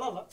lan la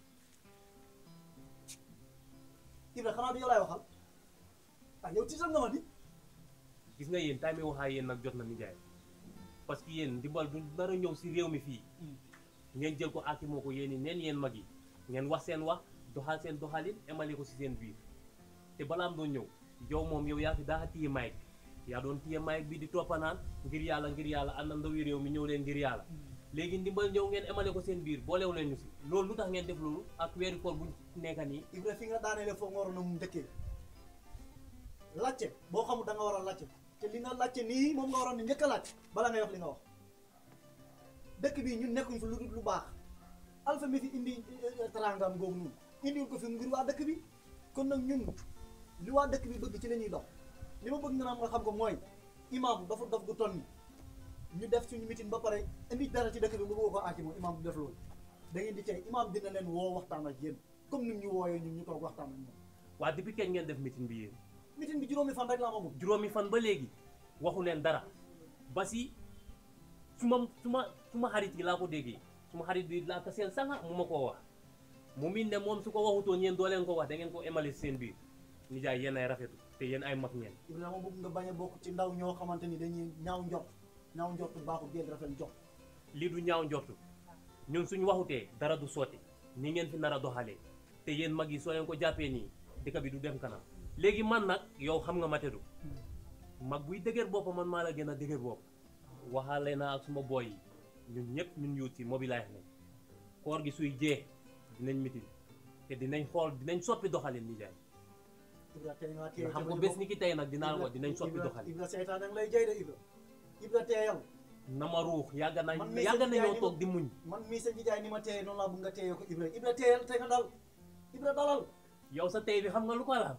Ibra xanaa du yow laay waxal ah yow tiital nga ma di gis nga yéen time waxaa yéen nag jot na nijaay parce que yéen ndimbal du nar a ñëw si réew mi fii ngeen jël ko aaki moo ko yéen i neen yéen mag yi ngeen wax seen wax doxal seen doxalin emale ko si seen biir te balaam doon ñëw yow moom yow yaa fi daa téye mic yaa doon téye mic bi di toppanaan ngir yàlla ngir yàlla ànd na ndawi réew mi ñëw leen ngir yàlla léegi ndimbal ñëw ngeen emale ko seen biir boolew leen ñu si loolu lu tax ngeen def loolu ak weeri koor bu nekka nii Ibra fi nga daaneele foo nga waroon a mu njëkkee lacce boo xamul da nga war a lacce te li nga lacce nii moom nga waroon a njëkk a lacce bala ngay wax li nga wax dëkk bi ñun nekkuñ fi lu dul lu baax alpha mi fi indi tarangam googu noonu indiwul ko fi ngir waa dëkk bi kon nag ñun li waa dëkk bi bëgg ci la ñuy dox li ma bëgg nga naan nga xam ko mooy imam dafa dof gu ton ni ñu def suñu meeting ba pare indi dara ci dëkk bi nga bëgg ko aaki moom imam du def loolu da ngeen di tey imam dina leen woo waxtaan ak yéen comme ni ñu wooyee ñun ñu toog waxtaan ak ñoom waa depuis kañ ngeen def meeting bi yéen meeting bi juróomi fan rek la amagum juróomi fan ba léegi waxu leen dara ba si su ma su ma su ma xarit yi laa ko déggee su ma xarit bi laa ko seen sanga mu ma koo wax mu min ne moom su ko waxutoon yéen doo leen ko wax da ngeen ko emale si seen biir nijaay yéen ay rafetu te yéen ay mag ngeen Ibrahima bëgg nga bañ a bokk ci ndaw ñoo xamante ni dañuy ñaaw njort ñaaw njort baaxul déet rafet njort lii du ñaaw njortu ñun suñu waxutee dara du sotti ni ngeen fi nar a doxalee te yéen mag yi soo leen ko jàppee nii dëkk bi du dem kanam léegi man nag yow xam nga ma tedu mag buy dëgër bopp man maa la gën a dëgër bopp waxaale naa ak suma boy yi ñun ñëpp ñun yuut si mobilize nañ koor gi suy jeex dinañ mitin te dinañ xool dinañ soppi doxalin nijaay Ibra tey nga téye xam nga bés ni ki tey nag dinaa la ko dinañ soppi doxalin Ibra seytaan da nga lay jay de Ibra Ibra teeyal na ma ruux yàgg nañ Man mii yàgg sa nañoo nijaay toog di muñ man mii sa nijaay ni ma teeye noonu laa bëgg nga teeye ko Ibra Ibra teeyal te nga dal Ibra dalal yow sa tey bi xam nga lu ko la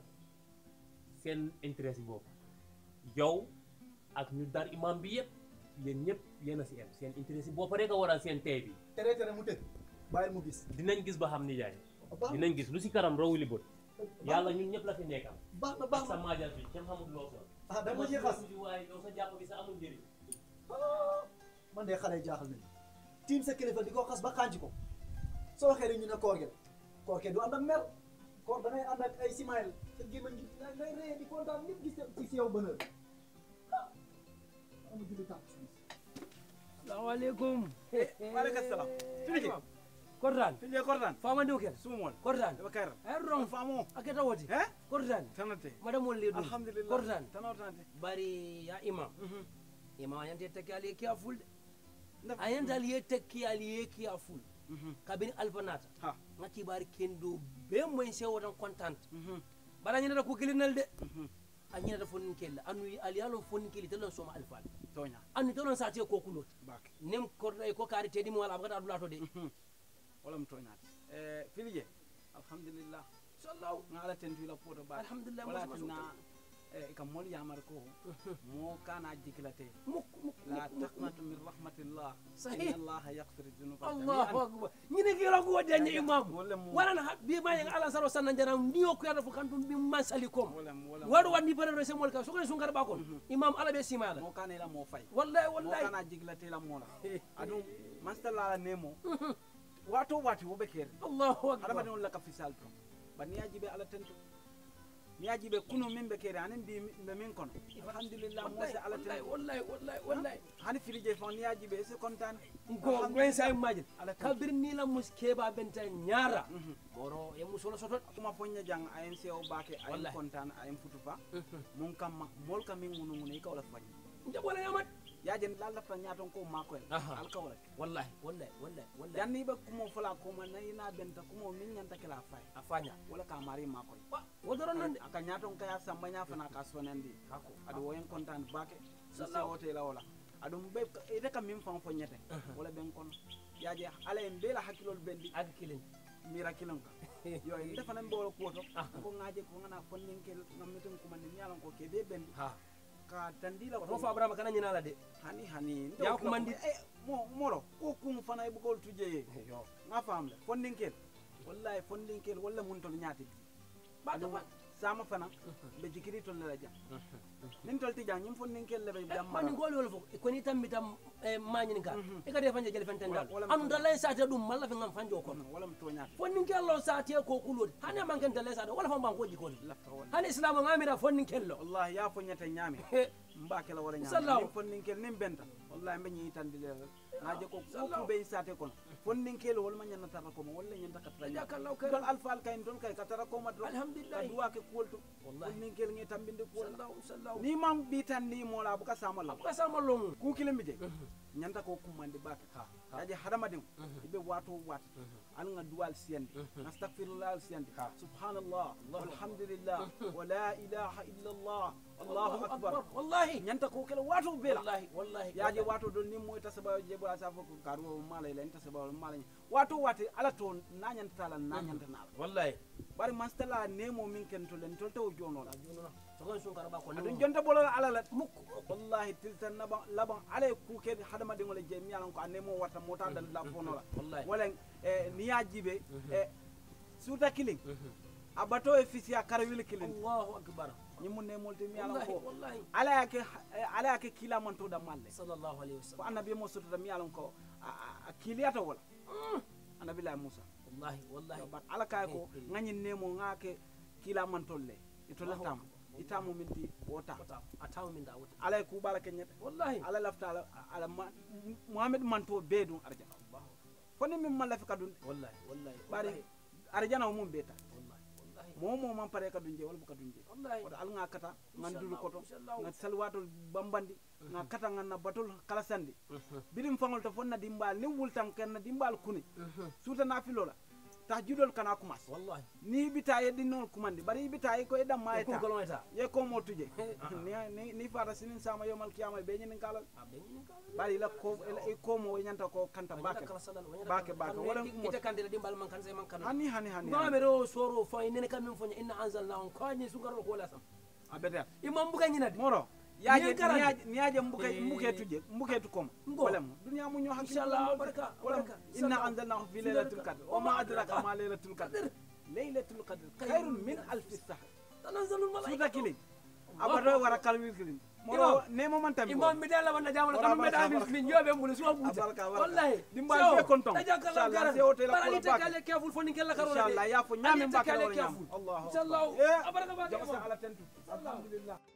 seen intérêt si bopp yow ak ñu dar imam bi yëpp yéen ñëpp yéen a si em seen intérêt si bopp rek a waral seen tey bi tere tere mu tëgg bàyyil mu gis dinañ gis ba xam ni jaay baax na dinañ gis lu si kanam rawuli bët yàlla ñun ñëpp la fi nekkal baax na ak baax sa na maajal bi kenn xamul loo sol ah dama ci xas waaye yow sa jàpp bi sa amul njëriñ Ah, man de xale yi jaaxal nañu tiim sa kilifa di ko xas ba xànc ko soo waxee rek ñu ne koor gi la koor ke du ànd ak mer koor da ngay ànd ak ay simaayel sa gémmañ gi ngay ngay ree di kontaan ñëpp gis ci si yow bonheur ah ama julli tànk suuf salaamaaleykum waaleykum salaam. Fili kortan Fili kortan. famande o ken Sumol. kortan Eba kayra. ay rong Famo. aketa woti Eh? kortan Tanate. madame ol le ɗum Alhamdulillah. kortan Tanotante. bari ya imam imam ayante tekki ali ye kiya ful de Ndaf- ayante ali ye tekki ali ye kiya ful Mhm. kabini alfanata Ha. nga kibari kendo be moyen sewo tan contante Mhm. bara ñinata ko kilinal de Mhm. a ñinata fonnin kella anu ali yalon fonnin kelli telon soma alfal Tonya. anni telon sate ko kulot Bak. nem korɗa ko kaari teɗi mo wala abagata adulato de Wala mtonyate. Eh Fili je. Alhamdulillah. sallahu Ngala tentu ila poto ba. Alhamdulillah, Wala mos- mos- tinna eh kam mol yamar ko. Mo kana jikilate. muk muk La taqnatu min rahmatillah. Sahih. Inna Allah yaghfiru dhunuba allahu akbar ñine kira ko wadde imam Wala mu- warana ha bi ma yang ala saro sanna jana ndiyo ko yada fo kantum bi masali kom Wala mu- wala mu- waɗo wandi bare se mol ka so ko sun garba kon imam ala be simala Mo kana ila mo fay. wallahi mo wallahi kana jigilate la mola adum mastala nemo wato wati wobe kere allahu akbar adama don laka fisal to bani yajibe ala tento mi yajibe kunu min be kere anen bi be min kono alhamdulillah mo se ala wallahi tento wallahi wallahi wallahi hani firije fon ni yajibe se kontan ko ngoy say majid Ala tan. kabir ni la mus keba benta nyara boro e musolo sotot kuma fonya jang ayen se o bake ayen Wallahi. kontan ayen futufa mun kam mol kam min ngunu ngunu ka wala fanya njabole yamat yajen lalla fa nyaton ko mako en Aha. alka wala wallahi wallahi wallahi wallahi yanni be kumo fala ko man na benta kumo min nyanta kala fay afanya wala ka mari mako wodoron non de aka ñaton kaya samba ña fana ka sonandi Kako. aɗa woyen contane bake Sallahu. sawote la wala aɗum ɓe ite kam min fan fo ñete wala ɓen kono yaje ala en beela hakkilol ɓendi ak kilin mira kilon ka yo en defanan ɓe wala kuwoto ko ŋaje ko gana fonninkel gammiten kumandi mi yalan ko ke be ɓendi ha ka tandila ko fo abrama kana nyina la de hani hani Ya kumandi- e mo moro ko kum fana e ɓugol tujeye yo nga famle fondinkel wallahi fondinkel walla mun tol ñaati Ba- aɗum ba- sama fana ɓe jikiri tolle la jam nin tolti jam ñim fon nin kelle ɓe jam mani ngoli wol fo ko ni tambi tam mañini ka e kadi fanje jele fenten dal Wala- wala- anu dalay sate ɗum malla fe ngam fanjo kono wala mi toñata fonnin kello sate ko kulode hani man ken dalay sate wala fa ban ko jikoni lafta wala hani islamu ngamira fonnin kello wallahi ya foñata ñaami He, mba kela wara Sallahu. ñaami nin fonninkel nin benta wallahi mbe ñiitandile ngaje ko koku ɓe sate kono fonninkel wolma ñannatata komo walla ñanta katara Jazakallahu khairan. tol alfal kayn ton kay katara koma dron Alhamdulillah. ka duwake kuwol to Wallahi. fonninkel ngi tambinde kuwol sallahu sallahu ni mam ɓitan ni mola buka samalla abuka sama longu kukilin je ñanta ko kummande bake yaje hadamadiŋo ibe wato wat an ŋa duwal siyandi astagfirullah al siyandi subhanallah walhamdulillah wa la ilaha illa allah allahu akbar wallahi ñanta ko kela wato bela wallahi wallahi yaje wato do ni moy tasaba je bo sa fo ko karu mala ila tasaba mala wato wati ala to na ñanta tala na ñanta na wallahi bari man stala nemo min ken to len to to jono la jununa sogon sun karaba ko adun jonta bolo ala la mukko wallahi tiltan naban laban ala ku ke hadama dingo le je mi yalan ko anemo warta mota dal la fono la wallahi wala eh, ni ya jibe eh, suta killing abato e fisiya karawil killing allahu akbar ni mun ne molti mi yalan wallahi ko wallahi ala yake eh, ala yake kila man to da malle sallallahu alaihi ko wasallam annabi mo soto mi yalan ko a- a- a kiliyata wala annabi la musa wallahi wallahi bat ala kay ko Eh, eh. ngani nemo ngake kila man tolle ito Allahu latam akbar. itamu minti wota wata ataw min da wata ala ku bala kenyete wallahi ala lafta ala, ala ma, muhammad manto be dun arjana foni min malla fi kadun wallahi wallahi bari arjana o mum beta wallahi wallahi mo mo man pare kadun je wala bu kadun je wallahi oto al nga kata ngan dulu Inshallah, koto inshallah. nga salwatol bambandi nga kata ngan na batol kalasandi bidim fangol to fonna dimbal ni wultan ken na dimbal kuni suta na filola ta judol kana kumas wallahi ni bita ye dinol kumandi bari bita ye ko edam ma ko eta ko lometa ye ko mo tuje ni ni ni fara sinin sama yomal kiyama be nyin kalal abe ni ka bari la ko e ko mo nyanta ko kanta bake Bake, bake. Wala kumo- ite kandela dimbal man kan sai man kan hani hani hani ngama be ro soro fo nene kam min fo inna anzalnahu ko ni su garo ko la sam abeta imam buga nyina de moro yaje Niye garante. niyaje niyaje mbuke Eh. mbuke tuje mbuke tu kom Ngo. wala mo dunya mu ñoo hakki Inshallah, baraka, wala baraka. inna Inshallah. anzalnahu fi Fi laylatil laylatil qadr qadr. wa ma adraka ma laylatul qadr laylatul qadr khairun min alf sahr tanazalul suta malaika kilin abato wara kalwil kilin moro ne mo man tambi imam mi dala wanda jamal Wala kam be baraka, dal baraka. min yobe mbulu so buta Baraka, baraka. wallahi Dimbal So, be konton. tajakallahu Inshallah, khairan. se o tela Bara kola ni te bake. kale careful fo ni kala karo inshallah ya fo nyame Ani te mbake kale wala nyam careful. allah Inshallah. eh Abaraka bake, jaba sa imam. ala tentu alhamdulillah